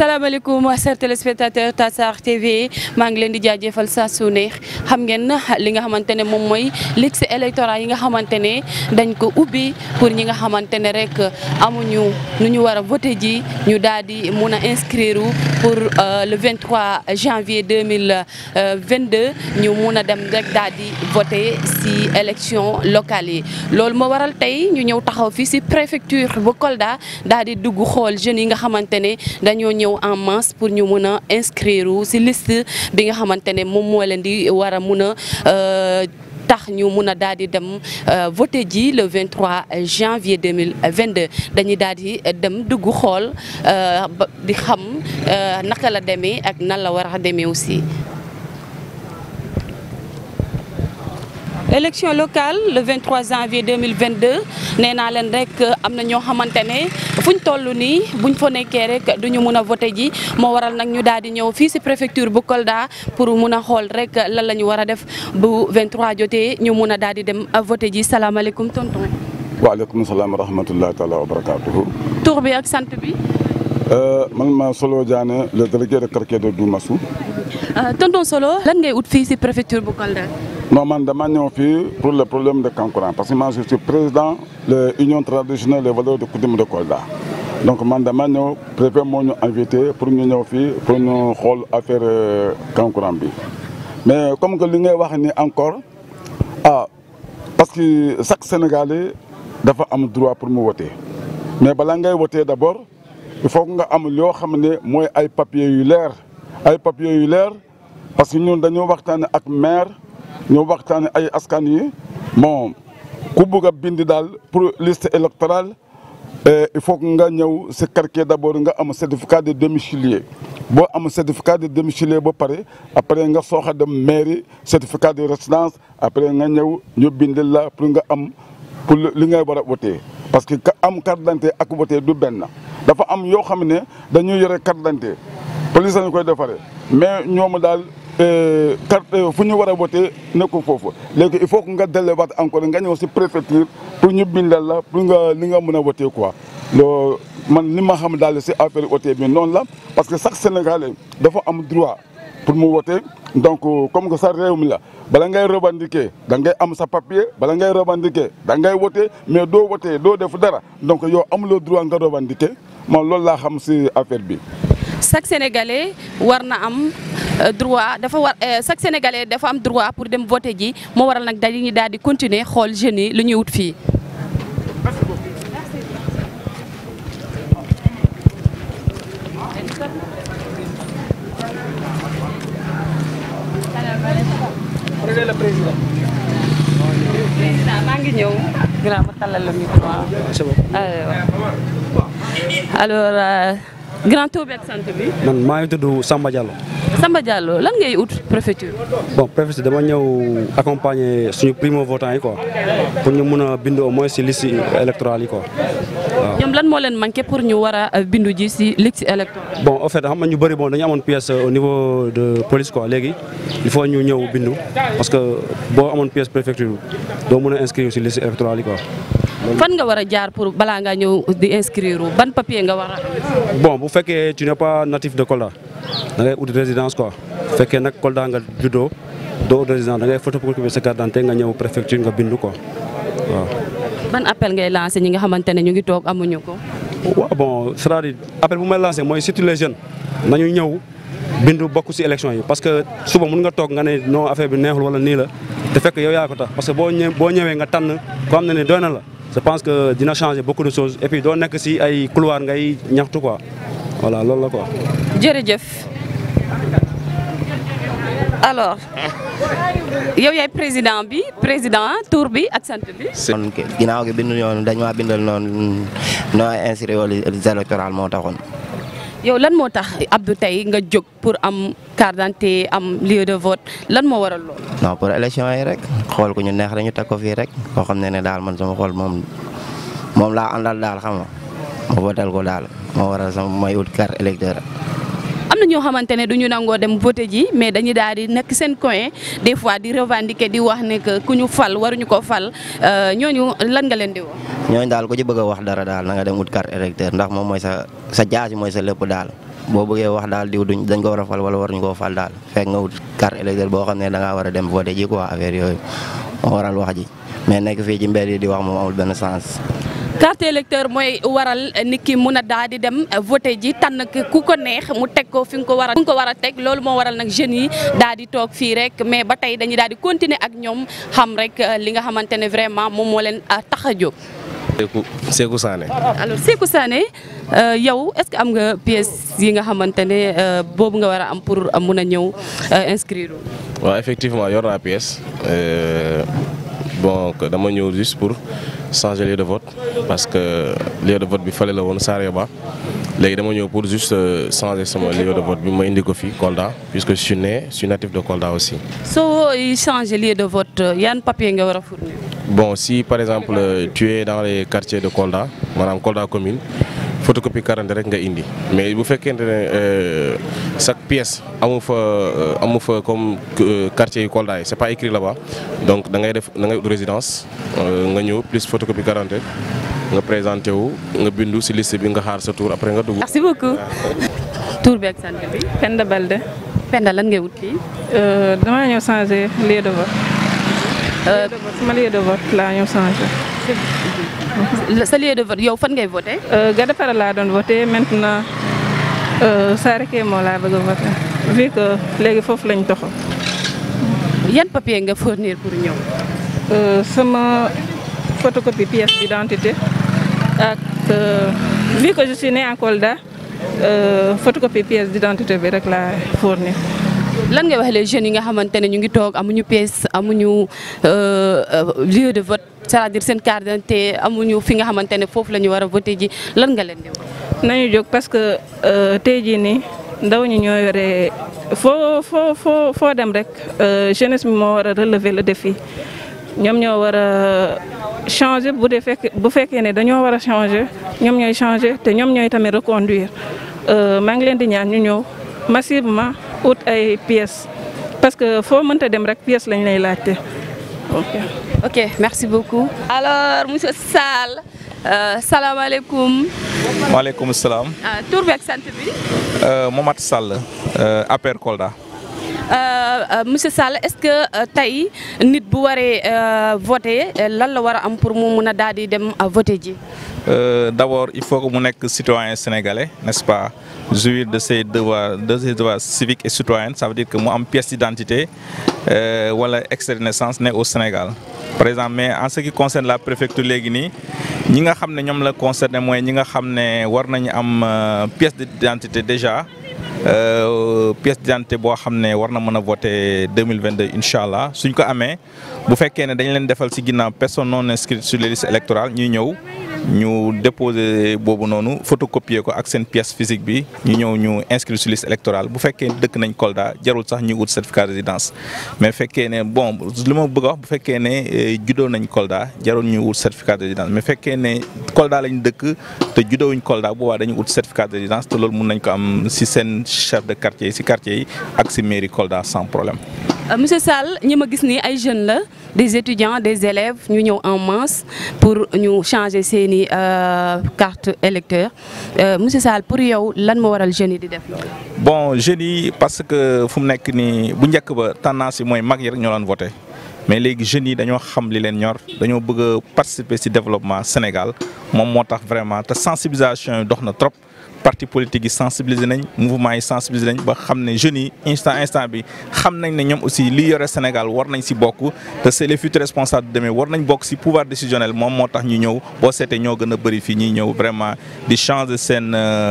salaamaaleykum chers téléspectateurs Tassar TV maa ngi leen di jaajëfal saa su ne xam ngeen li nga xamante ne moom mooy liste électorale yi nga xamante ne dañ ko ubbi pour ñi nga xamante ne rek amuñu nu ñu war a voté ji ñu daal di mun a inscrire pour le 23 janvier 2022 ñu mun a dem rek daal di voté si élection locale yi loolu moo waral tey ñu ñëw taxaw fii si préfecture bu Kolda daal di dugg xool jeunes yi nga xamante ne dañoo ñëw en masse pour ñu mun a inscrire si liste bi nga xamante ne moom moo leen di war a mun a tax ñu mun a daal di dem voté ji le 23 janvier 2022 dañuy daal di dem dugg xool di xam naka la demee ak nan la war a demee aussi. élection locale le 23 janvier 2022 nee naa leen rek am na ñoo xamante ne fuñ toll nii buñ fa nekkee rek duñu mun a voté ji moo waral nag ñu daal di ñëw fii si préfecture bu Kolda pour mun a xool rek lan la ñu war a def bu 23 jotee ñu mun a daal di dem voté ji salaamaaleykum tonton. waaleykum salaam wa rahmatullahi taala wa barakaatuhu. tur bi ak sant bi. man ma Solo Diané le délégué de quartier de Doumassou. tonton Solo lan ngay ut fii si préfecture bu Kolda. non man dama ñëw fii pour le problème de Kankourang parce que man je suis président de l'union traditionnelle des valeurs de coutume de Kolda donc man dama ñëw préfet moo ñu invité pour ñu ñëw fii pour ñu xool affaire Kankourang bi mais comme que li ngay wax ni encore ah parce que chaque Sénégalais dafa am droit pour mu voter mais balaa ngay voter d'abord il faut que nga am yoo xam ne mooy ay papiers yu leer ay papiers yu leer parce que ñun dañoo waxtaane ak maire ñu waxtaane ay askan yi bon ku bugg a bind daal pour liste électorale il faut que nga ñëw si quartier d'abord nga am certificat de domicilié boo am certificat de domicilié ba pare après nga soox a dem mairie certificat de résidence après nga ñëw ñu bind la pour nga am pour li ngay war a voter parce que am carte d'identité ak voter du benn dafa am yoo xam ne dañuy yore carte d'identité police lañu koy defaree mais ñoom daal carte fu ñu war a voté nekkul foofu léegi il faut que nga delluwaat encore nga ñëw si préfecture pour ñu bindal la pour nga li nga mën a voté quoi. loo man li ma xam daal si affaire voté bi noonu la parce que chaque Sénégalais dafa am droit pour mu voté donc comme que sa réew mi la bala ngay revendiquer da ngay am sa papier bala ngay revendiquer da ngay voté mais doo voté doo def dara donc yow amuloo droit nga revendiquer man loolu laa xam si affaire bi. chaque sénégalais war na am droit dafa war chaque sénégalais dafa am droit pour dem voter ji moo waral nag dañuy daal di continuer xool jeunes yi lu ñuy wut fii. président maa ngi ñëw. grand ma tàllal la micro. alors. grand tour bi ak sant bi. man maa ngi tudd Samba Diallo. Samba Diallo lan ngay ut préfecture. bon préfecture dama ñëw accompagner suñu primo votant yi quoi pour ñu mun a bindu au moins si liste électorale yi quoi waaw. ñoom lan moo leen manqué pour ñu war a bindu ji si liste électorale. bon en fait xam nga ñu bëri bon dañu amoon pièce au niveau de police quoi léegi il faut ñu ñëw bindu parce que boo amoon pièce préfecture doo mun a inscrire si liste électorale yi quoi. fan nga war a jaar pour balaa ngaa ñëw di inscrire ban papier nga war a. bon bu fekkee tu n'es pas natif de Kolda da ngay ut résidence quoi bu fekkee nag Kolda nga juddoo doo ut résidence da ngay photocopier sa carte d'identité nga ñëw préfecture nga bindu quoi waaw. ban appel ngay lancé ñi nga xamante ne ñu ngi toog amuñu ko. waaw bon c'est-à-dire appel bu may lancé mooy surtout les jeunes nañu ñëw bindu bokk ci élection yi parce que suba mun nga toog nga ne non affaire bi neexul wala nii la te fekk yow yaa ko tax parce que boo ñëwee boo ñëwee nga tànn ko xam ne ne doy na la. je pense que dina changer beaucoup de choses et puis doo nekk ci ay couloir ngay ñaxtu quoi voilà loolu la quoi. jërëjëf alors yow yaay président bi président tour bi ak sant bi. kon ginnaaw gi bindu yoon dañ maa bindal noonu noo inscrire aux listes électorales moo taxoon. yow lan moo tax Abdou tey nga jóg pour am carte d'identité am lieu de vote lan moo waral loolu. non pour élection yi rek xool ku ñu neex dañu teg ko fii rek koo xam ne ne daal man sama xool moom moom laa àndal daal xam nga ma votel ko daal moo waral sama may ut carte électeur am na ñoo xamante ne du ñu nangoo dem voté ji mais dañuy daal di nekk seen coin des fois di revendiquer di wax ne que ku ñu fal waruñu ko fal ñooñu lan nga leen di wax. ñooñu daal ku ci bëgg a wax dara daal na nga dem ut carte électeur ndax moom mooy sa sa jaasi mooy sa lépp daal boo bëggee wax daal diw duñ dañ ko war a fal wala waruñu koo fal daal fekk nga wut carte électeur boo xam ne da ngaa war a dem voté ji quoi affaire yooyu moo waral wax ji mais nekk fii ci mbedd yi di wax moom amul benn sens. carte électeur mooy waral nit ki mun a daal di dem voté ji tànn ku ko neex mu teg ko fi nga ko war a fi nga ko war a teg loolu moo waral nag jeunes yi daal di toog fii rek mais ba tey dañuy daal di continuer ak ñoom xam rek li nga xamante ne vraiment moom moo leen tax a jóg. Sékou Sékou Sané. alors Sékou Sané yow est-ce que am nga pièce yi nga xamante ne boobu nga war a am pour mun a ñëw inscrire. waaw effectivement yor naa pièce bon dama ñëw juste pour changer lieu de vote parce que lieu de vote bi fële la woon Sareba léegi dama ñëw pour juste changer sama lieu de vote bi ma indi ko fii Kolda puisque je suis né je suis natif de Kolda aussi. soo changer lieu de vote yan papier nga war a fournir. bon si par exemple tu es dans les quartiers de Kolda maanaam Kolda commune photocopie carte rek nga indi mais bu fekkente ne chaque pièce amu fa amu fa comme quartier yu Kolda yi c'est pas écrit là-bas donc da ngay def da ngay résidence nga ñëw plus photocopie carte nga présenté wu nga bindu ci liste bi nga xaar sa tour après nga dugg. merci beaucoup. tour bi ak sant bi. Penda Balde. Penda lan ngay wut fii. damaa ñëw changer lieu de vote. lieu de vote sama lieu de vote laa ñëw changer. sa lieu de vote yow fan ngay voté. Gadapara laa doon voté maintenant Sareke moo laa bëgg a voté vu que léegi foofu lañ toxal. yan papier nga fournir pour ñëw. sama photocopie pièce d'identité ak vu que je suis né en Kolda photocopie pièce d'identité bi rek laa fournir. lan ngay wax les jeunes yi nga xamante ne ñu ngi toog amuñu pièce amuñu lieu de vote c'est-à-dire seen carte d'identité amuñu fi nga xamante ne foofu la ñu war a voté ji lan nga leen di wax. nañu jóg parce que tey jii nii ndaw ñi ñoo yore foo foo foo foo dem rek jeunesse bi moo war a relever le défi ñoom ñoo war a changer bu dee fekk bu fekkee ne dañoo war a changer ñoom ñooy changer te ñoom ñooy tamit reconduire maa ngi leen di ñaan ñu ñëw massivement ut ay pièces parce que foo mënta dem rek pièce lañ lay laajte ok. ok merci beaucoup. alors monsieur Sall salaamaaleykum. maaleykum salaam. tur bi ak sant bi. Momat Sall APR Kolda. monsieur Sall est-ce que tey nit bu waree voter lan la war a am pour mu mun a daal di dem voter ji. d'abord il faut que mu nekk citoyen sénégalais n'est-ce pas jouir de ses devoirs de ses devoirs civiques et citoyens ça veut dire que mu am pièce d'identité wala extrait de naissance né au Sénégal par exemple mais en ce qui concerne la préfecture léegi nii ñi nga xam ne ñoom la concerné mooy ñi nga xam ne war nañu am pièce d'identité déjà pièce d'identité boo xam ne war na mën a voter 2022 incha allah suñ ko amee bu fekkee ne dañ leen defal ci ginnaaw personne non inscrite sur les listes électorales ñuy ñëw ñu déposer boobu noonu photocopier ko ak seen pièce physique bi ñu ñëw ñu inscrire sur liste électorale bu fekkee dëkk nañ Kolda jarul sax ñu ut certificat de résidence mais fekkee ne bon li ma bëgg a wax bu fekkee ne juddoo nañ Kolda jarul ñu ut certificat de résidence mais fekkee ne Kolda lañ dëkk te juddoowuñ Kolda boobaa dañu ut certificat de résidence te loolu mun nañ ko am ci seen chef de quartier ci quartier yi ak ci mairie Kolda sans problème. monsieur Sall ñi ma gis nii ay jeunes la des étudiants des élèves ñu ñëw en masse pour ñu changer seeni carte électeur monsieur Sall pour yow lan moo waral jeunes yi di def loolu. bon jeunes yi parce que fu mu nekk nii bu njëkk ba tendance yi mooy mag yi rek ñoo doon voté mais léegi jeunes yi dañoo xam li leen ñor dañoo bëgg a participer ci développement Sénégal moom moo tax vraiment te sensibilisation yi dox na trop. parti politique yi sensibiliser nañ mouvement yi sensibiliser nañ ba xam ne jeunes yi instant instant bi xam nañ ne ñoom aussi li yore Sénégal war nañ ci bokk te c'est les futurs responsables de demain war nañ bokk ci pouvoir décisionnel moom moo tax ñu ñëw boo seetee ñoo gën a bëri fii ñuy ñëw vraiment di changer seen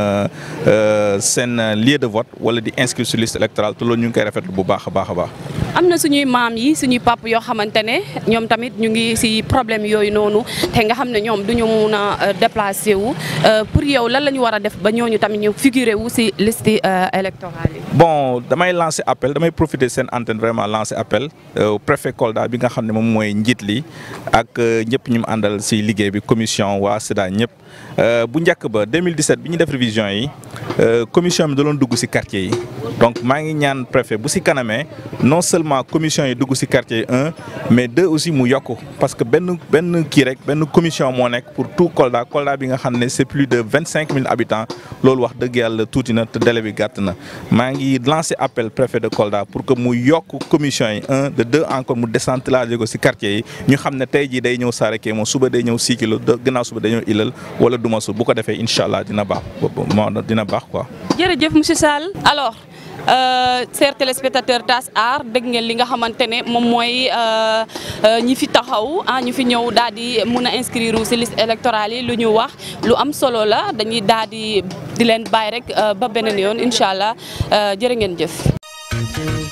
seen lieu de vote wala di inscrire sur liste électorale te loolu ñu ngi koy rafetlu bu baax a baax a baax. am na suñuy maam yi suñuy pap yoo xamante ne ñoom tamit ñu ngi ci problème yooyu noonu te nga xam ne ñoom duñu mun a déplacer wu pour yow lan la ñu war a def ba ñooñu tamit ñu figurer wu ci liste électorale yi. bon damay lancer appel damay profiter seen antenne vraiment lancer appel au préfet Kolda bi nga xam ne moom mooy njiit li ak ñëpp ñu mu àndal ci liggéey bi commission waa SEDA ñëpp bu njëkk ba 2017 bi ñu def révision yi commission bi da doon dugg ci quartier yi donc maa ngi ñaan préfet bu ci kanamee non seulement commission yi dugg ci quartier yi un mais deux aussi mu yokk parce que benn benn kii rek benn commission moo nekk pour tout Kolda Kolda bi nga xam ne c'est plus de vingt cinq mille habitants loolu wax dëgg yàlla tuuti na te délai bi gàtt na maa ngi lancer appel préfet de Kolda pour que mu yokk commission yi un de deux encore mu décentraliser ko ci quartier yi ñu xam ne tey jii day ñëw Sareké moom suba day ñëw Sikilo gannaaw suba day ñëw Ilal wala Dumasu bu ko defee incha allah dina baax moo dina baax quoi. jërëjëf monsieur Sall alors euh, chers téléspectateurs TAS Art dégg ngeen li nga xamante ne moom mooy ñi fi taxaw ah ñu fi ñëw daal di mun a inscrire ci liste électorale yi lu ñu wax lu am solo la dañuy daal di di leen bàyyi rek ba beneen yoon incha allah jërë ngeen jëf.